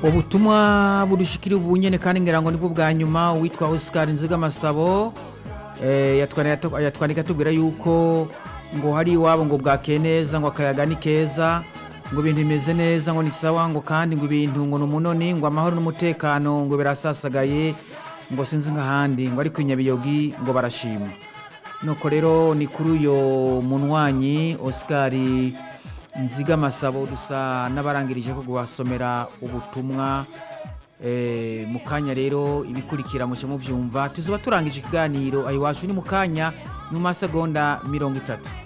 ubutumwa budushikira ubu nyene kandi ngira ngo nibwo bwa nyuma uwitwa Oscar Nzigamasabo eh, yatwandika yatwandika atubwira yuko ngo hari iwabo ngo bwakeye neza ngo akayaga ni keza ngo ibintu bimeze neza ngo ni sawa ngo kandi ngo ibintu ngo ni umunoni ngo amahoro n'umutekano ngo birasasagaye ngo sinzi nk'ahandi ngo ariko inyabiyogi ngo barashima nuko rero ni kuri uyo munwanyi Oscar Nzigamasabo dusa n'abarangirije ko guhasomera ubutumwa eh, mu kanya rero ibikurikira muce muvyumva tuzoba turangije ikiganiro ayiwacu ni mu kanya mu masegonda mirongo itatu